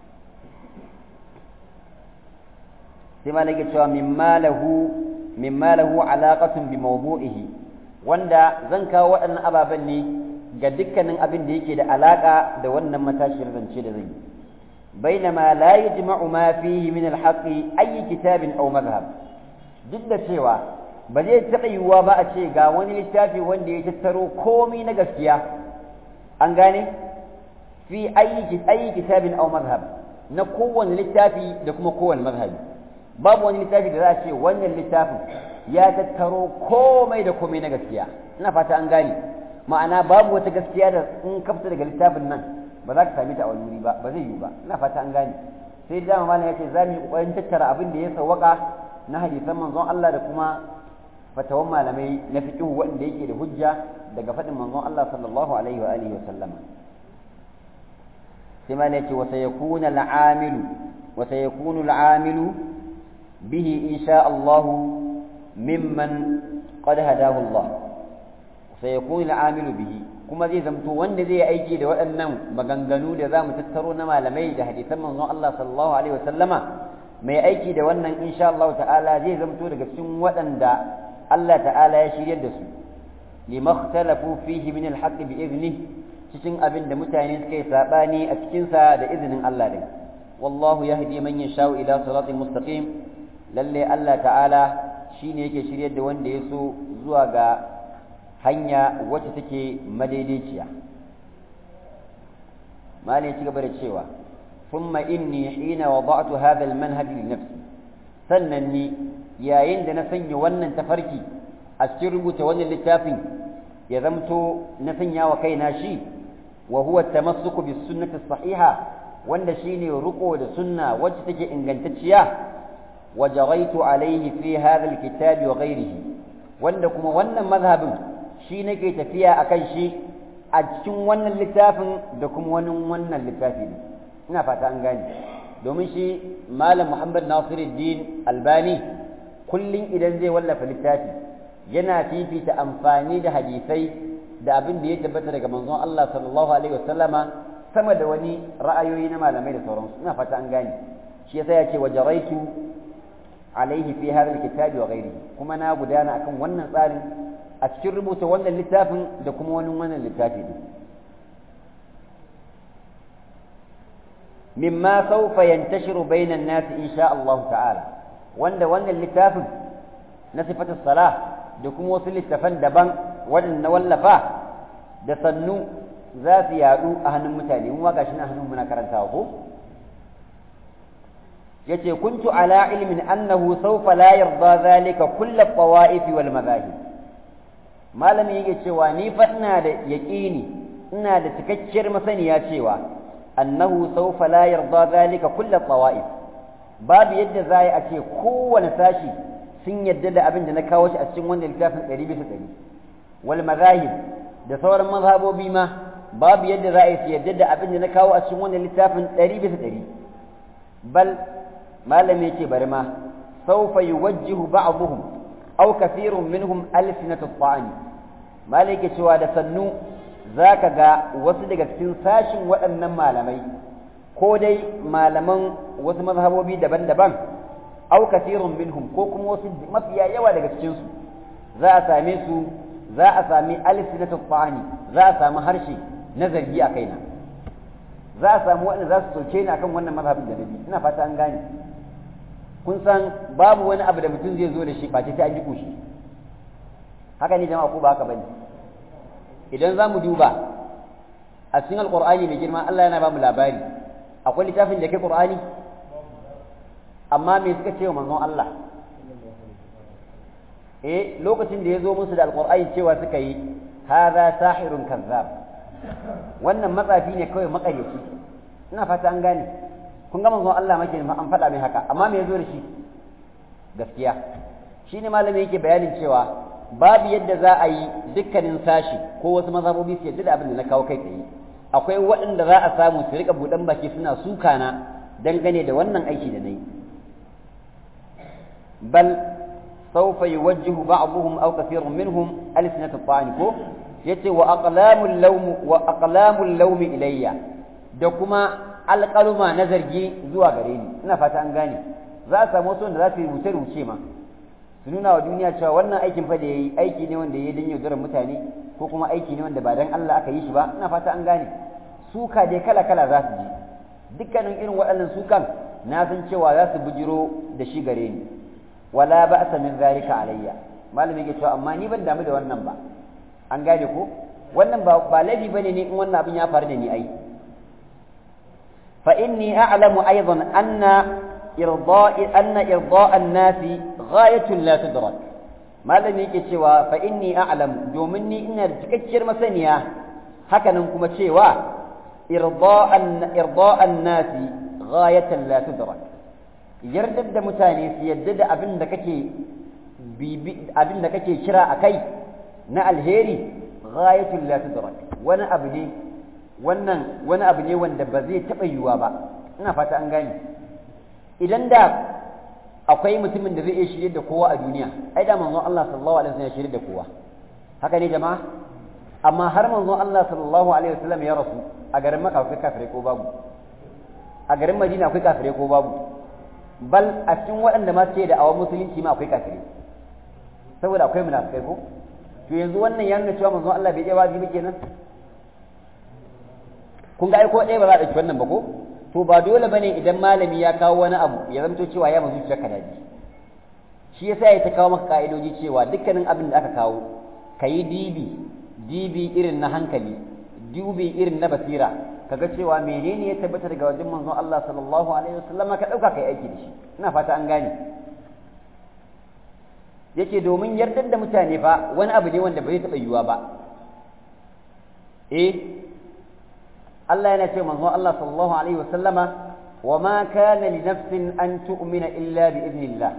sai ma nake cewa mimma lahu mimma lahu alaqatun bi mawdu'ihi wanda zan kawo waɗannan ababen ne ga dukkanin abin da yake da alaka da wannan matashin zance da zan yi bainama la yajma'u ma fihi min al-haqqi ayi kitabin aw madhhab duk da cewa ba zai taɓa yiwuwa ba a ce ga wani littafi wanda ya tattaro komai na gaskiya an gane fi ayi kitabin aw mazhab na kowane littafi da kuma kowane mazhabi babu wani littafi da za a ce wannan littafin ya tattaro komai da komai na gaskiya ina fata an gane ma'ana babu wata gaskiya da in ka fita daga littafin nan ba za ka same ta a wani wuri ba ba zai yiwu ba ina fata an gane sai dama malam ya ce za mu yi kokarin tattara abin da ya sawwaka na hadisan manzon Allah da kuma fatawan malamai na fiqh wanda yake da hujja daga faɗin manzon Allah sallallahu alaihi wa alihi wa sallama sai ma ne ce wa sayakuna al'amilu wa sayakunu al'amilu bihi insha Allah mimman qad hadahu Allah sayakunu al'amilu bihi kuma zai zamto wanda zai aiki da waɗannan maganganu da zamu tattaro na malamai da hadisan manzon Allah sallallahu alaihi wasallama mai aiki da wannan insha Allah ta'ala zai zamto daga cikin waɗanda Allah ta'ala ya shiryar da su limakhtalafu fihi min alhaq bi idnihi cikin abin da mutane suka yi sabani a cikin sa da izinin Allah din wallahu yahdi man yashau ila siratin mustaqim lalle Allah ta'ala shine yake shiryar da wanda ya so zuwa ga hanya wacce take madaidaiciya malai ci gaba da cewa thumma inni hina wada'tu hadha almanhaj li nafsi sannan ni yayin da na sanya wannan tafarki a cikin rubuta wannan littafin ya zamto na sanya wa kaina shi wa huwa tamassuku bis sunnati sahiha wanda shine ruko da sunna wacce take ingantacciya wa jaraitu alayhi fi hadha alkitabi wa ghayrihi wanda kuma wannan mazhabin shi nake tafiya akan shi a cikin wannan littafin da kuma wani wannan littafi ne ina fata an gane domin shi malam muhammad nasiruddin albani kullum idan zai wallafa littafi yana fifita amfani da hadisai da abin da ya tabbata daga manzon Allah sallallahu alaihi wasallama sama da wani ra'ayoyi na malamai da sauransu ina fata an gane shi yasa ya ce wa jaraitu alaihi fi hadha alkitabi wa ghairi kuma na gudana akan wannan tsarin a cikin rubuta wannan littafin da kuma wani wannan littafi din mimma sawfa yantashiru bainan nas insha Allah ta'ala wanda wannan littafin na sifatu salah da kuma wasu littafan daban waɗanda wallafa da sannu za su yaɗu a hannun mutane mu ma gashi na hannun muna karantawa ko yace kuntu ala ilmin annahu sawfa la yarda zalika kullu qawaif wal madahib malami yake cewa ni fa ina da yaqini ina da cikakkiyar masaniya cewa annahu sawfa la yarda zalika kullu qawaif babu yadda za a ce kowane sashi sun yadda da abin da na kawo shi a cikin wannan littafin ɗari bisa ɗari wal mazahib da sauran mazhabobi ma babu yadda za a yi su yadda da abin da na kawo a cikin wannan littafin ɗari bisa ɗari bal malami yake bari ma sawfa yuwajjihu ba'dhum aw kathirun minhum alsinatu ta'ani malai yake cewa da sannu zaka ga wasu daga cikin sashin waɗannan malamai ko dai malaman wasu mazhabobi daban-daban aw kathirun minhum ko kuma wasu mafiya yawa daga cikin su za a same su za a sami alsinatu ta'ani za a sami harshe na zargi a kaina za a samu waɗanda za su soke ni akan wannan mazhabin da nabi ina fata an gane kun san babu wani abu da mutum zai zo da shi face sai an ji kushi haka ne jama'a ko ba haka bane idan za mu duba a cikin alqur'ani mai girma Allah yana ba mu labari akwai littafin da ke qur'ani amma me suka ce wa manzon Allah eh lokacin da ya zo musu da alqur'ani cewa suka yi hadha sahirun kazzab wannan matsafi ne kawai makaryaci ina fata an gane kun ga manzon Allah make an faɗa mai haka amma me yazo da shi gaskiya shine malami yake bayanin cewa babu yadda za a yi dukkanin sashi ko wasu mazhabobi su yadda da abin da na kawo kai tsaye akwai waɗanda za a samu su rika buɗan baki suna suka na dangane da wannan aiki da na yi bal سوف يوجه بعضهم أو كثير منهم ألسنة الطعن كو yace wa aqlamul lawm wa aqlamul lawm ilayya da kuma alqaluma na zargi zuwa gare ni ina fata an gane za a samu wasu wanda za su rubuce rubuce ma su nuna wa duniya cewa wannan aikin fa da yayi aiki ne wanda yayi dan yaudarar mutane ko kuma aiki ne wanda ba dan Allah aka yi shi ba ina fata an gane suka dai kala kala za su ji dukkanin irin waɗannan sukan na san cewa za su bujiro da shi gare ni wala ba'sa min zalika alayya malami yake cewa amma ni ban damu da wannan ba an gane ko wannan ba ba laifi bane ne in wannan abin ya faru da ni ai fa inni a'lamu aidan anna irda'i anna irda'a an-nasi ghayatun la tudrak malami yake cewa fa inni a'lamu domin ni ina da cikakkiyar masaniya hakanan kuma cewa irda'an irda'an nasi ghayatan la tudrak yardar da mutane su yadda da abin da kake abin da kake kira akai na alheri ghayatul la tudrak wani abu ne wannan wani abu ne wanda ba zai taɓa yiwuwa ba ina fata an gane idan da akwai mutumin da zai iya shirye da kowa a duniya ai da manzon Allah sallallahu alaihi wasallam ya shirye da kowa haka ne jama'a amma har manzon Allah sallallahu alaihi wasallam ya rasu a garin Makka akwai kafirai ko babu a garin Madina akwai kafirai ko babu bal a cikin waɗanda ma suke da awon musulunci ma akwai kafirai saboda akwai munafikai ko to yanzu wannan ya nuna cewa manzon Allah bai iya wajibi kenan kun ga ai ko ɗaya ba za a ɗauki wannan ba ko to ba dole bane idan malami ya kawo wani abu ya zamto cewa ya mazu ka daji shi yasa ya ta kawo maka ka'idoji cewa dukkanin abin da aka kawo kayi dibi dibi irin na hankali dubi irin na basira kaga cewa menene ya tabbata daga wajen manzon Allah sallallahu alaihi wasallam ka dauka kai aiki da shi ina fata an gane yake domin yardar da mutane fa wani abu ne wanda bai taɓa yiwuwa ba eh Allah yana ce manzon Allah sallallahu alaihi wasallama wa ma kana li nafsin an tu'mina illa bi idnillah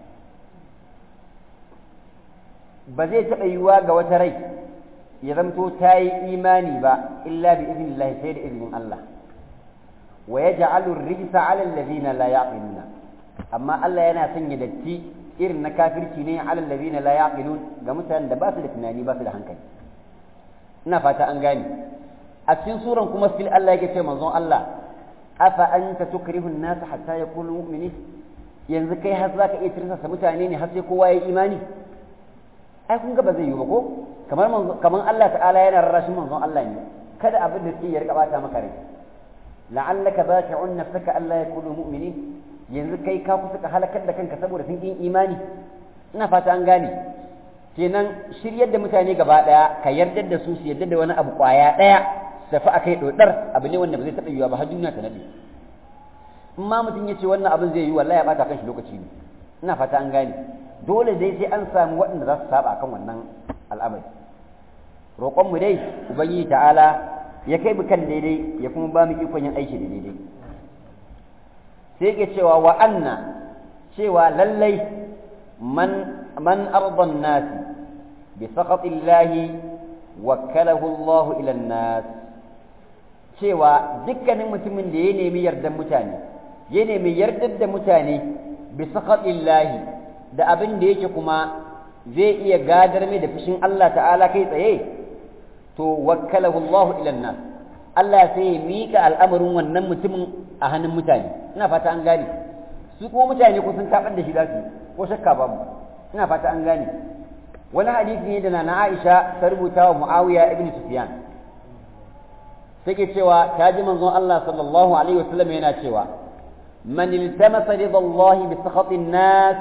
ba zai taɓa yiwuwa ga wata rai ya zamto ta yi imani ba illa bi idnillah sai da izinin Allah wa yaj'alu ar-rijsa 'ala alladhina la ya'qiluna amma Allah yana sanya datti irin na kafirci ne 'ala alladhina la ya'qilun ga mutanen da ba su da tunani ba su da hankali ina fata an gane a cikin suran kuma fil Allah yake ce manzon Allah afa anta tukrihu an-nas hatta yakunu mu'minin yanzu kai har zaka iya tirsa mutane ne har sai kowa ya imani ai kun ga ba zai yi ba ko kamar kamar Allah ta'ala yana rarrashin manzon Allah ne kada abin da suke ya rika bata maka rai la'allaka baqi'un nafsaka alla yakunu mu'minin yanzu kai ka kusa ka halakar da kanka saboda sun yin imani ina fata an gane kenan shiryar da mutane gaba daya ka yarda da su su yarda da wani abu kwaya daya tafi akai dodar abu ne wanda ba zai taɓa yiwa ba har duniya ta nade in ma mutum ya ce wannan abin zai yi wallahi ya bata kan shi lokaci ne ina fata an gane dole dai sai an samu waɗanda za su saba kan wannan al'amari roƙon mu dai ubangiji ta'ala ya kai mu kan daidai ya kuma ba mu ikon yin aiki da daidai sai ke cewa wa anna cewa lallai man man ardan nasi bi saqatillahi wakkalahu Allah ila nas cewa dukkanin mutumin da ya nemi yardan mutane ya nemi yardar da mutane bi saqatillahi da abin da yake kuma zai iya gadar mai da fushin Allah ta'ala kai tsaye to wakkalahu Allah ila nas Allah sai ya mika al'amarin wannan mutumin a hannun mutane ina fata an gane su kuma mutane ko sun tabar da shi za su ko shakka babu ina fata an gane wani hadisi ne da na Aisha ta rubuta wa Muawiya ibn Sufyan take cewa ta ji manzon Allah sallallahu alaihi wasallam yana cewa man iltamasa ridallahi bi sakhatin nas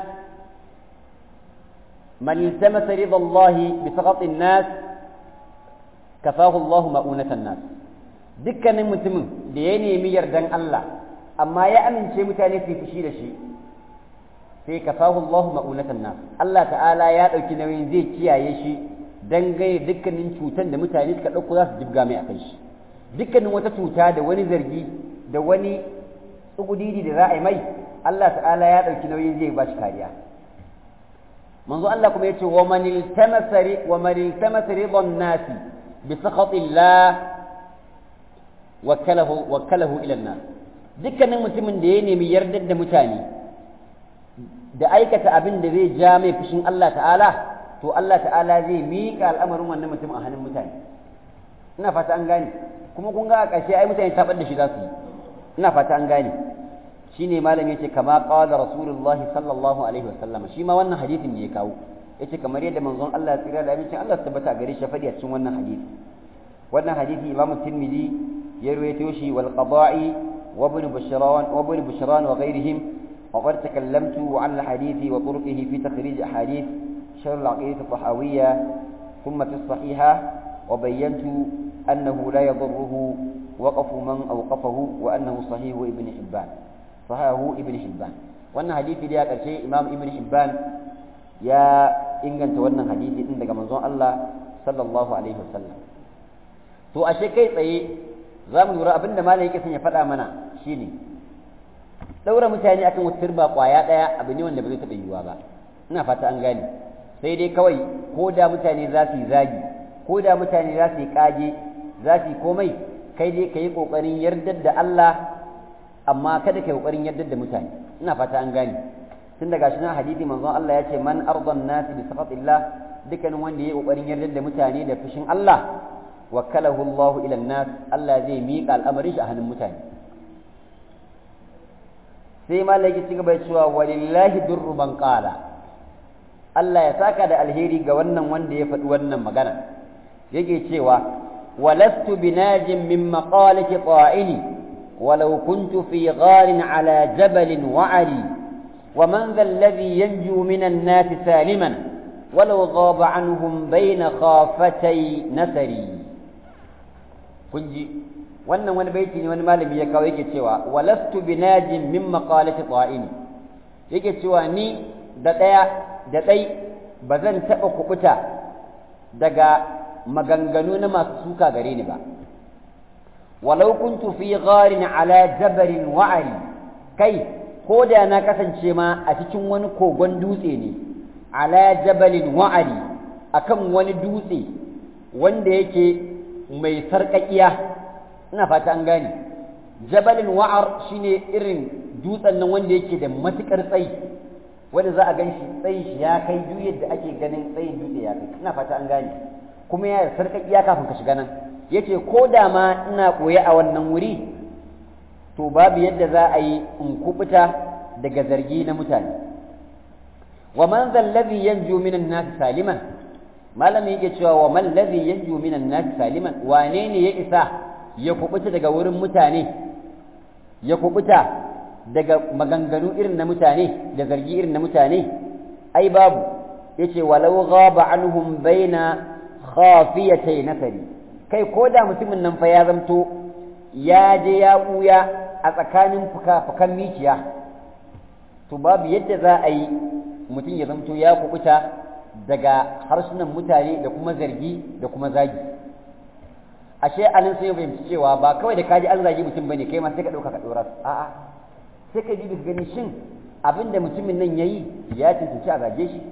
man iltamasa ridallahi bi sakhatin nas kafahu Allah ma'unatan nas dukkanin mutumin da ya nemi yardan Allah amma ya amince mutane su fushi da shi sai kafahu Allah ma'unatan nas Allah ta'ala ya dauki nauyin zai kiyaye shi dangane dukkanin cutan da mutane suka dauko za su jibga mai akan shi dukkanin wata cuta da wani zargi da wani tsugudidi da za a yi mai Allah ta'ala ya dauki nauyin zai ba shi kariya manzo Allah kuma yace wa man iltamasa wa man iltamasa ridan nasi bi sakhatillah wakalahu wakalahu ila nas dukkanin mutumin da ya nemi yardar da mutane da aikata abin da zai ja mai fushin Allah ta'ala to Allah ta'ala zai miƙa al'amarin wannan mutum a hannun mutane ina fata an gane kuma kun ga a ƙarshe ai mutane tabar da shi za su yi ina fata an gane shine malam yace kama qala rasulullahi sallallahu alaihi wasallam shi ma wannan hadisin ne ya kawo yace kamar yadda manzon Allah ya tsira da abincin Allah su tabbata gare shi fadi a cikin wannan hadisi wannan hadisi Imam Tirmidhi ya rawaito shi wal qada'i wa ibn Bushran wa ibn Bushran wa ghayrihim وقد تكلمت عن الحديث وطرقه في تخريج أحاديث شر العقيدة الطحاوية ثم في الصحيحة وبينت أنه لا يضره وقف من أوقفه وأنه صحيح ابن حبان صحيح ابن حبان وأن حديث ليا شيء إمام ابن حبان يا إن تولنا حديث عندك منظور الله صلى الله عليه وسلم to ashe kai tsaye za mu lura abinda malam yake son ya faɗa mana shine daura mutane akan wata turba kwaya daya abu ne wanda ba zai taɓa yiwuwa ba ina fata an gane sai dai kawai ko da mutane za su yi zagi ko da mutane za su yi kage za su yi komai kai dai ka yi ƙoƙarin yardar da Allah amma kada ka yi ƙoƙarin yardar da mutane ina fata an gane tun daga shi na hadisi manzon Allah ya ce man ardan nasi bi saqatillah dukkanin wanda ya yi ƙoƙarin yardar da mutane da fushin Allah wakalahu Allah ila nas Allah zai miƙa al'amarin shi a hannun mutane sai malaki ci gaba cewa walillahi durru man qala Allah ya saka da alheri ga wannan wanda ya faɗi wannan magana yake cewa ولست بناج من مقالة طائني ولو كنت في غار على جبل وعري ومن ذا الذي ينجو من الناس سالما ولو غاب عنهم بين خافتي نسري كنجي wannan wani baiti ne wani malami ya kawo yake cewa walastu binajin min maqalati ta'ini yake cewa ni da daya da dai bazan taba kubuta daga maganganu na masu suka gare ni ba walau kuntu fi gharin ala jabalin wa'ari kai ko da na kasance ma a cikin wani kogon dutse ne ala jabalin wa'ari akan wani dutse wanda yake mai sarƙaƙiya ina fata an gane jabalin wa'ar shine irin dutsen nan wanda yake da matuƙar tsayi wanda za a gan shi tsayin shi ya kai duk yadda ake ganin tsayin dutse ya kai ina fata an gane kuma ya sarƙaƙiya kafin ka shiga nan yace ko da ma ina koye a wannan wuri to babu yadda za a yi in kubuta daga zargi na mutane wa man zal ladhi yanju minan nas saliman malami yake cewa wa man ladhi yanju minan nas saliman wane ne ya isa ya kubuta daga wurin mutane ya kubuta daga maganganu irin na mutane da zargi irin na mutane ai babu yace walau ghaba anhum baina khafiyatay nasari kai ko da mutumin nan fa ya zamto ya je ya buya a tsakanin fuka-fukan miciya to babu yadda za a yi mutum ya zamto ya kubuta daga harsunan mutane da kuma zargi da kuma zagi ashe anan sai fahimci cewa ba kawai da kaji an zagi mutum bane kai ma sai ka dauka ka dora a'a sai ka ji gani shin abin da mutumin nan yayi ya cancanci a zage shi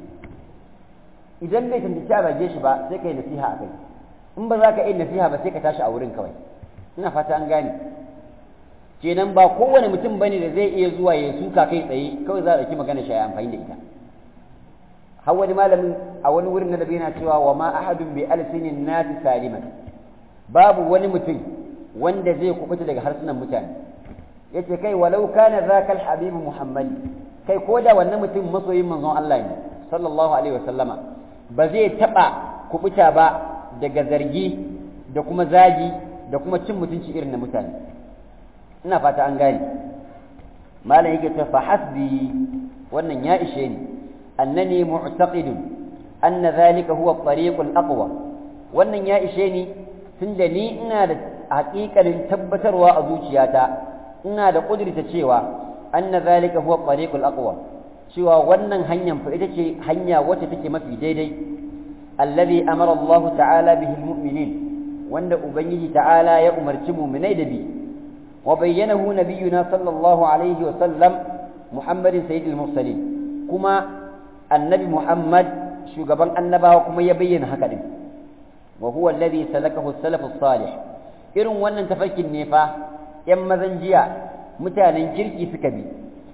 idan bai cancanci a zage shi ba sai ka yi nasiha a kai in ba za ka yi nasiha ba sai ka tashi a wurin kawai ina fata an gane kenan ba kowane mutum bane da zai iya zuwa ya suka kai tsaye kawai za a ɗauki magana shi ya amfani da ita har wani malamin a wani wurin na dabi yana cewa wa ma ahadun bi alsinin nasi saliman babu wani mutum wanda zai kubuta daga harsunan mutane yace kai walau kana zakal habibu muhammad kai ko da wannan mutum masoyin manzon Allah ne sallallahu alaihi wasallama ba zai taba kubuta ba daga zargi da kuma zagi da kuma cin mutunci irin na mutane ina fata an gane malam yake ta fa hasbi wannan ya ishe ni annani mu'taqidun anna dhalika huwa at-tariq al-aqwa wannan ya ishe ni tunda ni ina da haƙiƙanin tabbatarwa a zuciyata ina da ƙudurta cewa anna dhalika huwa at-tariq al-aqwa cewa wannan hanyar fa ita ce hanya wacce take mafi daidai alladhi amara Allah ta'ala bihi al-mu'minin wanda ubangiji ta'ala ya umarci mu'minai da bi وبينه نبينا صلى الله عليه وسلم محمد سيد المرسلين كما النبي محمد شغبان النبا كما يبين هكذا وهو الذي سلكه السلف الصالح irin wannan tafarkin ne fa ‘yan mazan jiya mutanen kirki suka bi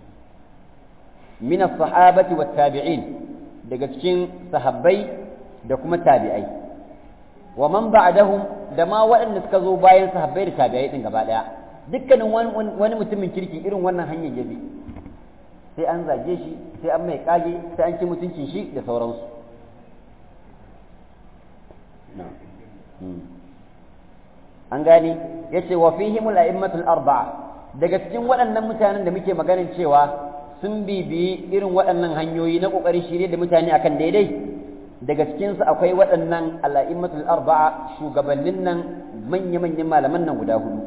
min sahabati wa tabi'in daga cikin sahabbai da kuma tabi'ai wa man ba'dahum da ma waɗanda suka zo bayan sahabbai da tabi'ai din gaba ɗaya dukkanin wani mutumin kirki irin wannan hanyar ya bi sai an zage shi sai an mai kage sai an ci mutuncin shi da sauransu an gane ya ce wa fihimul a'immatul arba'a daga cikin waɗannan mutanen da muke maganin cewa sun bibiyi irin waɗannan hanyoyi na ƙoƙarin shirye da mutane akan daidai daga cikinsu akwai waɗannan al'a'immatul arba'a shugabannin nan manya-manyan malaman nan guda hudu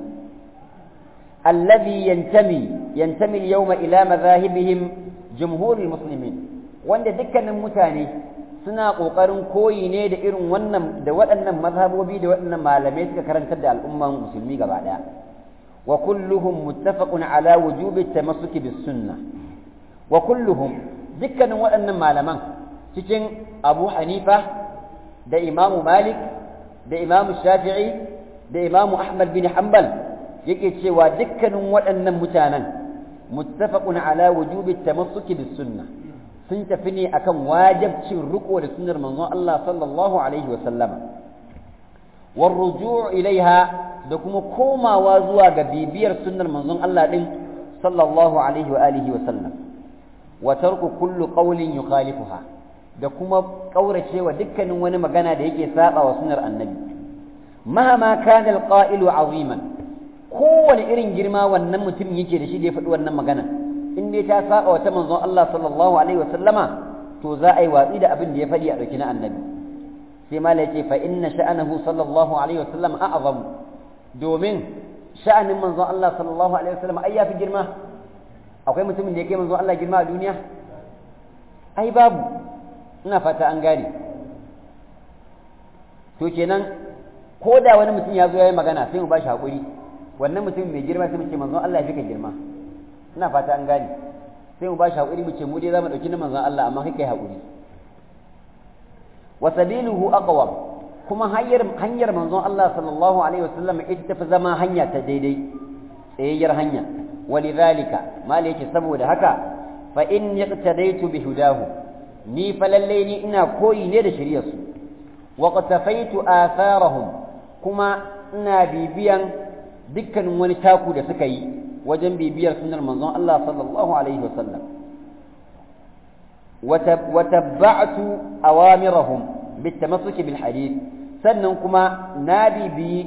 الذي ينتمي ينتمي اليوم إلى مذاهبهم جمهور المسلمين wanda dukkanin mutane suna ƙoƙarin koyi ne da irin wannan da waɗannan mazhabobi da waɗannan malamai suka karantar da al'umman musulmi gaba ɗaya wa kulluhum muttafaqun ala wujubi tamassuki bis sunnah wa kulluhum dukkanin waɗannan malaman cikin Abu Hanifa da Imam Malik da Imam Shafi'i da imamu ahmad bin hanbal yake cewa dukkanin waɗannan mutanen muttafaqun ala wujubi tamassuki bis sunnah sun tafi ne akan wajibcin riko da sunnar manzon Allah sallallahu alaihi wa sallama war ruju' ilaiha da kuma komawa zuwa ga bibiyar sunnar manzon Allah din sallallahu alaihi wa alihi wa sallam wa tarku kullu qawlin yukhalifuha da kuma kauracewa dukkanin wani magana da yake saba wa sunnar annabi mahama kana alqa'ilu aziman kowane irin girma wannan mutum yake da shi da ya faɗi wannan magana in dai ta saba wa ta manzon Allah sallallahu alaihi wa sallama to za a yi watsi da abin da ya faɗi a ɗauki na annabi sai mala yace fa inna sha'anahu sallallahu alaihi wa sallam a'zam domin sha'anin manzon Allah sallallahu alaihi wa sallam ai yafi girma akwai mutumin da ya kai manzon Allah girma a duniya ai babu ina fata an gane to kenan ko da wani mutum ya zo ya yi magana sai mu ba shi haƙuri wannan mutum mai girma sai mu ce manzon Allah ya fi ka girma ina fata an gane sai mu ba shi haƙuri mu ce mu dai za mu ɗauki na manzon Allah amma kai kai haƙuri wa sabiluhu aqwam kuma hanyar hanyar manzon Allah sallallahu alaihi wasallam ita tafi zama hanya ta daidai tsayayyar hanya walidhalika mal yake saboda haka fa in yaqtadaitu bi hudahu ni fa lalle ni ina koyi ne da shari'ar su wa qatafaitu atharahum kuma ina bibiyan dukkanin wani taku da suka yi wajen bibiyar sunnar manzon Allah sallallahu alaihi wasallam wa tabba'tu awamirahum bitamassuki bil hadith sannan kuma na bibi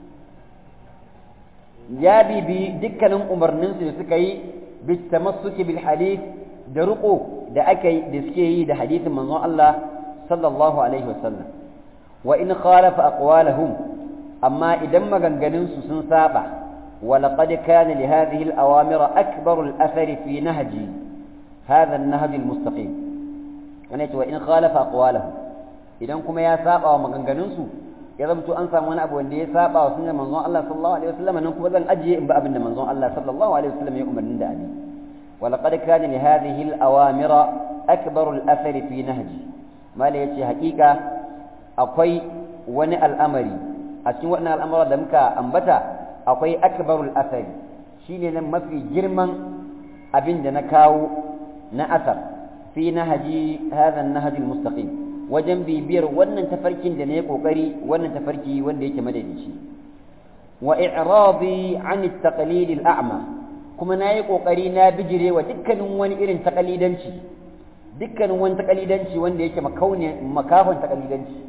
ya bibi dukkanin umarninsu da suka yi bitamassuki bil hadith da ruko da aka yi da suke yi da hadithin manzon Allah sallallahu alaihi wasallam wa in khalafa aqwalahum amma idan maganganun su sun saba ولقد كان لهذه الأوامر أكبر الأثر في نهج هذا النهج المستقيم يعني وإن خالف أقوالهم idan kuma ya saba wa maganganunsu ya zamto an samu wani abu wanda ya saba wa sunnar manzon Allah sallallahu alaihi wasallam nan kuma zan ajiye in ba abin da manzon Allah sallallahu alaihi wasallam ya umarni da abi wa laqad kana li hadhihi al awamira akbaru al athari fi nahji mala yace hakika akwai wani al'amari a cikin wannan al'amura da muka ambata akwai akbaru al athari shine nan mafi girman abin da na kawo na asar fi nahji hadha an-nahj al-mustaqim wajen bibiyar wannan tafarkin da na yi ƙoƙari wannan tafarki wanda yake madadici wa i'radi an at-taqlid al-a'ma kuma na yi ƙoƙari na bijire wa dukkanin wani irin taqalidanci dukkanin wani taqalidanci wanda yake makauni makafin taqalidanci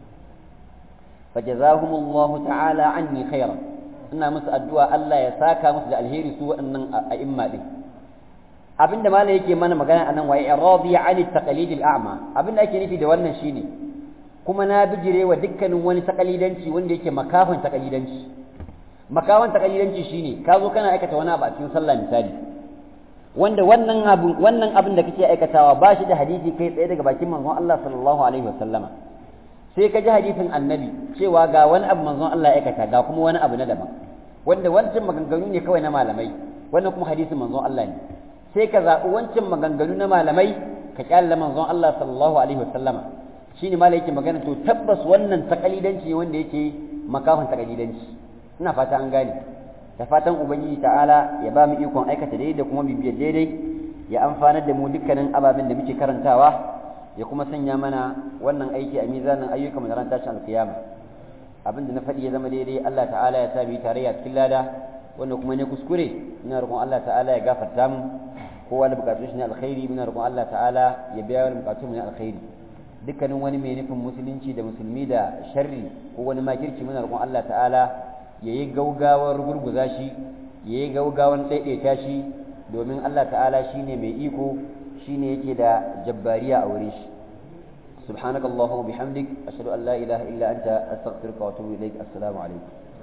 fajazahumullahu ta'ala anni khairan ina musu addu'a Allah ya saka musu da alheri su waɗannan a'imma din abinda mala yake mana magana anan wa iradi an taqlid al-a'ma abinda ake nufi da wannan shine kuma na bijire wa dukkanin wani taqalidanci wanda yake makafan taqalidanci makafan taqalidanci shine ka zo kana aikata wani abu a cikin sallah misali wanda wannan abu wannan abin da kake aikatawa ba shi da hadisi kai tsaye daga bakin manzon Allah sallallahu alaihi wasallama sai ka ji hadisin annabi cewa ga wani abu manzon Allah ya aikata ga kuma wani abu na daban wanda wancan maganganu ne kawai na malamai wannan kuma hadisin manzon Allah ne sai ka zaɓi wancan maganganu na malamai ka kyalla manzon Allah sallallahu alaihi wasallama shine malai yake magana to tabbas wannan takalidanci wanda yake makafin takalidanci ina fata an gane da fatan ubangiji ta'ala ya ba mu ikon aikata daidai da kuma bibiyar daidai ya amfanar da mu dukkanin ababen da muke karantawa ya kuma sanya mana wannan aiki a mizanin ayyukan mu na ran tashin alkiyama abin da na faɗi ya zama daidai Allah ta'ala ya sa mu tarayya cikin lada wanda kuma ne kuskure ina roƙon Allah ta'ala ya gafarta mu kowa da bukatun shi na alkhairi muna roƙon Allah ta'ala ya biya wani bukatun mu na alkhairi dukkanin wani mai nufin musulunci da musulmi da sharri ko wani makirci muna roƙon Allah ta'ala ya yi gaugawar gurguza shi ya yi gaugawar ɗaiɗaita shi domin Allah ta'ala shine mai iko shine yake da jabbariya a wurin shi سبحانك اللهم وبحمدك أشهد أن لا إله إلا أنت أستغفرك وأتوب إليك السلام عليكم